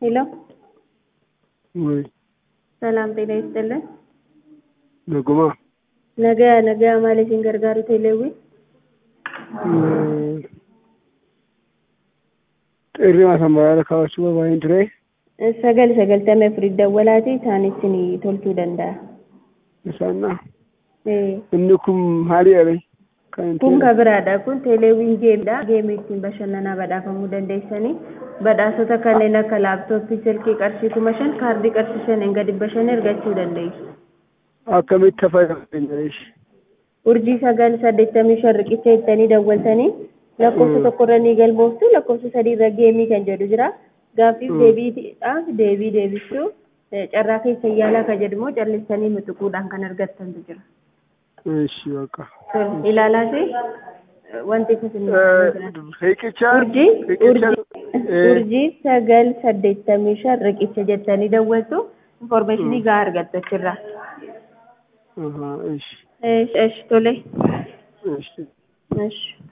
ሄሎ ወይ ሰላም ጤና ይስጥልን። ነጉማ ነገ ነገ ማለሽን ገርጋሩ ቴሌዊ xirri masammaraa kaawwachuu barbaadeen ture sagal sagaltamii afurii dawwalaati isaanis ni tolchuu danda'a. isaanna Eh, inni kun maali jedhame kan hin Kun ta'e ka biraadha. Kun teeleewwiin geemidha. Geemii ittiin bashannanaa badhaafamuu dandeessanii badhaasota kanneen akka laaptooppii, silkii qarshii kuma shan, kaardii qarshii shaniin gadi bashan argachuu dandeessu. akkamitti fayyadaman Urjii sagal saddeettamii shan riqicha jettanii dawwaltanii lakkoofsa tokkorra ni galmooftu lakkoofsa sadiirra geemii kan jedhu jira. Gaaffiif Mm. deebiidhaaf deebii deebisuu eh, carraa keessa yaalaa kan jedhu immoo callisanii mixuquudhaan kan argattantu jira. እሺ በቃ Tole, Ilaalaati eh, wanti isin riqicha urjii riqicha urjii urjii sagal saddeettamii shan riqicha jettanii dawwaltu informeeshinii gahaa argattu achirraa. እሺ Esh, esh, tole. እሺ Esh.